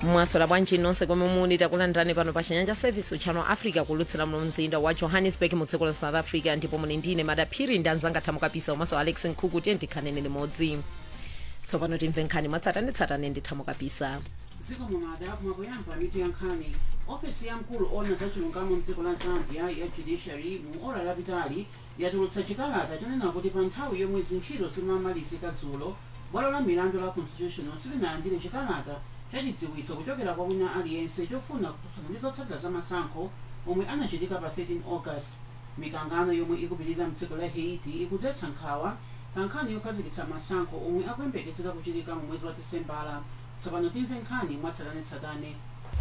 mwasola bwanji nonse komwe muli takulandirani pano pa chinyanja service channel africa kulutsira muno mzinda wa johannesburg mu dziko la south africa ndipo muli ndine madaphiri ndi anzanga thamukapisa komanso alex nkhuku tiye ndikhanene limodzi tsopano timve nkhani mwatsatanetsatane ndi thamukapisa dziko mumada mwakuyamba mitu ya nkhani ofesi ya mkulu ona za chilungamo mdziko la zambia ya judiciary mu ora lapitali yatulutsa chikalata chonena kuti pa nthawi yomwe zintchito zimamalizika dzulo bwalo la milandu la constitutional silinalandire chikalata chachidziwitso kuchokera kwa wina aliyense chofuna kutsutsana ndi zotsatira za masankho omwe anachitika pa 13 august mikangano yomwe ikupitirira mdziko la haiti ikudzetsa nkhawa pa nkhani yokhazikitsa masankho omwe akuyembekezeka kuchitika mu mwezi wa disembala tsopano timve nkhani mwatsatanetsatane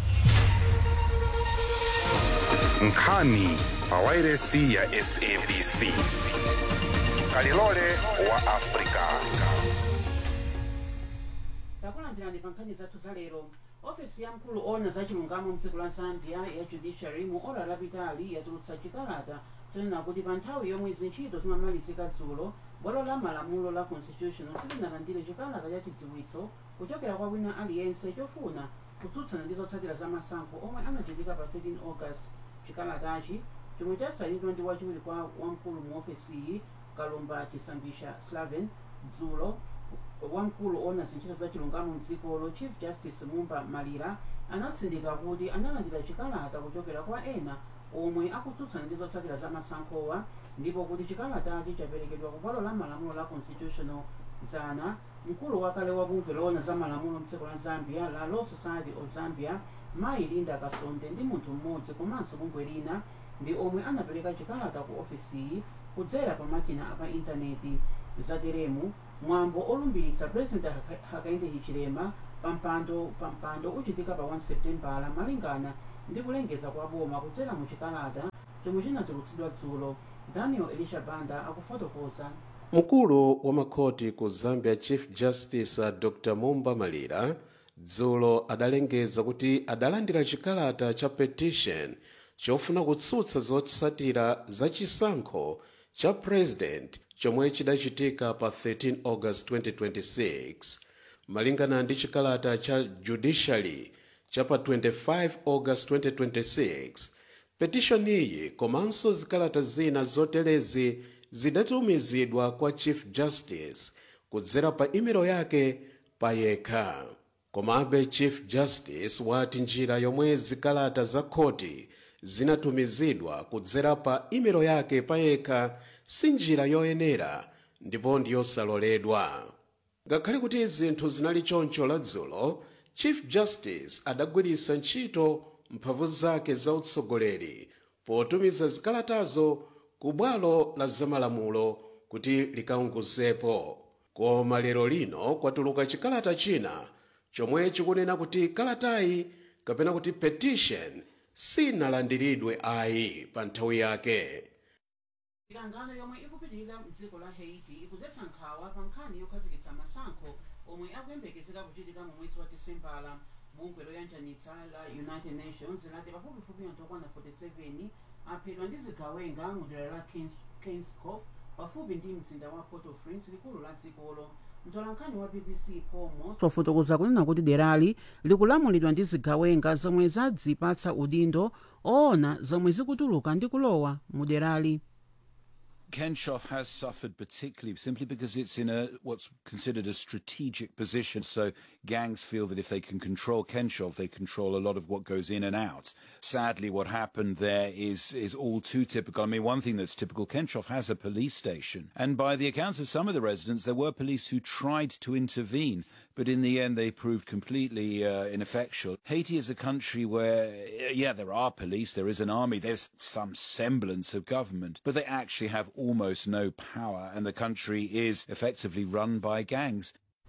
nkhani pa wairesi ya sabc kalilole wa afrika takulandirani pa nkhani zathu za lero ofesi ya mkulu ona za chilungamo mdziko la zambia ya judiciary mu ora lapitali yatulutsa chikalata chonena kuti pa nthawi yomwe zintchito zimamalizika dzulo bwalo la malamulo la constitutional silinalandire chikalata cha chidziwitso kuchokera kwa wina aliyense chofuna kutsutsana ndi zotsatira za masankho omwe anachitika pa 13 august chikalatachi chomwe chasayinidwa ndi wachiwiri kwa wamkulu mu ofesiyi kalumba chisambisha slaven dzulo wamkulu ona zintchito za chilungamo mdzikolo chief justice mumba malira anatsindika kuti analandira chikalata kuchokera kwa ena omwe akutsutsana ndi zotsatira za masankhowa ndipo kuti chikalatachi chaperekedwa ku bwalo la malamulo la constitutional dzana mkulu wakale wa bungwe loona za malamulo mdziko la zambia la law society of zambia mayi linda kasonde ndi munthu mmodzi komanso bungwe lina ndi omwe anapereka chikalata ku ofisiyi kudzera pa makina apa intaneti zateremu mwambo olumbiritsa president Haka- hakainde hichilema pampando pampando uchitika pa 1 septembala malingana ndi kulengeza kwa boma kudzera mu chikalata chomwe chinatulutsidwa dzulo daniel elisha banda akufotokoza mkulu wa makhoti ku zambia chief justice uh, dr mumba malira dzulo adalengeza kuti adalandira chikalata cha petition chofuna kutsutsa zotsatira za chisankho cha president chomwe chidachitika pa 13 august 2026 malingana ndi chikalata cha judiciary cha pa 25 august 2026 petishoni iyi komanso zikalata zina zotelezi zidatumizidwa kwa chief justice kudzera pa imelo yake pa yekha komabe chief justice wati njira yomwe zikalata za khoti zinatumizidwa kudzera pa imelo yake pa yekha si njira yoyenera ndipo ndiyosaloledwa ngakhale kuti zinthu zinali choncho ladzulo chief justice adagwiritsa ntchito mphamvu zake za utsogoleri potumiza zikalatazo ku bwalo la zamalamulo kuti likaunguzepo koma lero lino kwatuluka chikalata china chomwe chikunena kuti kalatayi kapena kuti petition sinalandiridwe ayi pa nthawi yake mikangano yomwe ikupitirira mdziko la haiti ikudzetsa nkhawa pa nkhani yokhazikitsa masankho omwe akuyembekezeka kuchitika mu mwezi wa disembala bungwe loyanjanitsa la united nations lati pafupifupi anthu okwana 47 aphedwa ndi zigawenga mu dera la kingscof pafupi ndi mzinda wa port au prince likulu la dzikolo mtolankhani wa bbc komo wafotokoza kunena kuti derali likulamulidwa ndi zigawenga zomwe zadzipatsa udindo oona zomwe zikutuluka ndi kulowa mu derali Kenshoff has suffered particularly simply because it's in a what's considered a strategic position. So gangs feel that if they can control Kenshoff, they control a lot of what goes in and out. Sadly, what happened there is is all too typical. I mean, one thing that's typical: Kenshoff has a police station, and by the accounts of some of the residents, there were police who tried to intervene. But in the end, they proved completely uh, ineffectual. Haiti is a country where, uh, yeah, there are police, there is an army, there's some semblance of government, but they actually have almost no power, and the country is effectively run by gangs.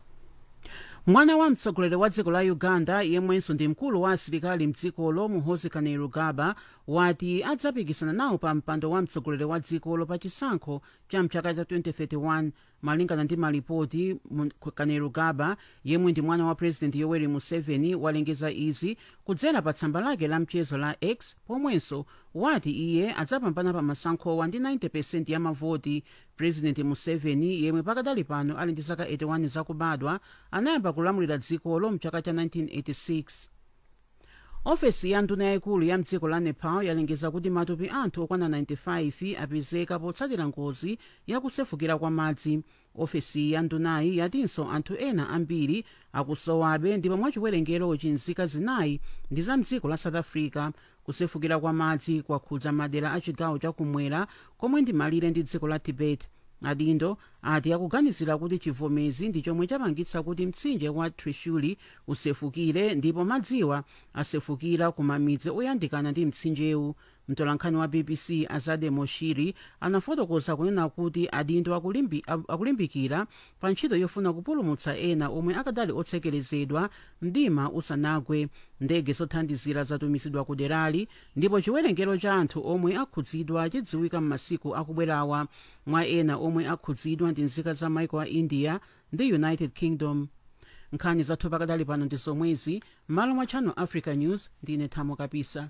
mwana wa mtsogoleri wa dziko la uganda yemwenso ndi mkulu wa asilikali mdzikolo muhoozi kainerugaba wati adzapikisana nawo pa mpando wa mtsogoleri wa dzikolo pa chisankho cha mchaka cha 2031 malingana ndi malipoti mu- kainerugaba yemwe ndi mwana wa president yoweri museveni walengeza izi kudzera pa tsamba lake la mchezo la x pomwenso wati iye adzapambana pa masankhowa ndi 90 ya mavoti president museveni yemwe pakadali pano ali ndi zaka 81 zakubadwa anayamba kulamulira dzikolo mchaka cha 1986 ofesi ya nduna yayikulu ya mdziko la nepal yalengeza kuti matupi anthu okwana 95 apezeka potsatira ngozi yakusefukira kwa madzi ofesi ya ndunayi yatinso anthu ena ambiri akusowabe ndipo mwachiwerengero nzika zinayi ndi za mdziko la south africa kusefukira kwa madzi kwakhudza madera a chigawo chakumwera komwe ndi malire ndi dziko la tibet adindo ati akuganizira kuti chivomezi ndi chomwe chapangitsa kuti mtsinje wa trishuli usefukire ndipo madziwa asefukira ku mamidzi oyandikana ndi mtsinjewu mtolankhani wa bbc azade moshiri anafotokoza kunena kuti adindo akulimbi, akulimbikira pa ntchito yofuna kupulumutsa ena omwe akadali otsekerezedwa mdima usanagwe ndege zothandizira zatumizidwa ku derali ndipo chiwerengero cha anthu omwe akhudzidwa chidziwika m'masiku akubwerawa mwa ena omwe akhudzidwa ndi nzika za maiko a india ndi united kingdom nkhani zathu pakadali pano ndi zomwezi m'malo mwa channel africa news ndine thamo kapisa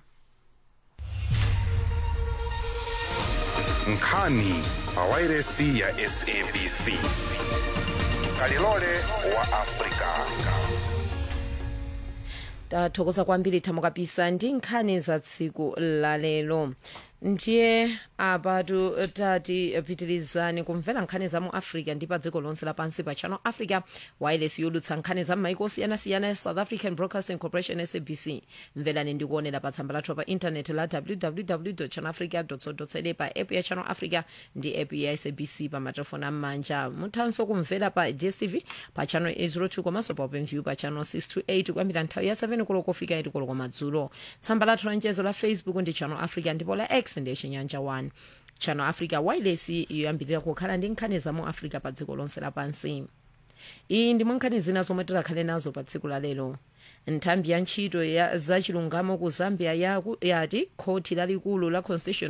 nkhani pawairesi ya sabc kalilole wa afrika tathokoza kwambiri thamo kapisa ndi nkhani za tsiku lalero ndiye apatu tati pitirizani kumvera nkhani za mu africa ndi pa dziko lonse lapansi pa channel africa wireless yodutsa nkhani za m'maiko osiyanasiyana ya south african broadcasting corporation sabc mverani ndi kuonera pa tsamba lathu pa intaneti la www channel africa co za pa app ya channel africa ndi app ya sabc pa matelefoni am'manja muthanso kumvera pa dstv pa channel 802 komanso pa openview pa channel 628 kuyambira nthawi ya 7 koloko kufika 8 koloko madzulo tsamba lathu la mchezo la facebook ndi channel africa ndipo la x ndi chinyanja 1 channel africa wireless yoyambirira kukhala ndi nkhani za mu africa pa dziko lonse lapansi iyi ndi mwankhani zina zomwe tikhale nazo pa tsiku la lero nthambi ya ntchito ya zachilungamo ku zambia yaku- yati khoti lalikulu la constitution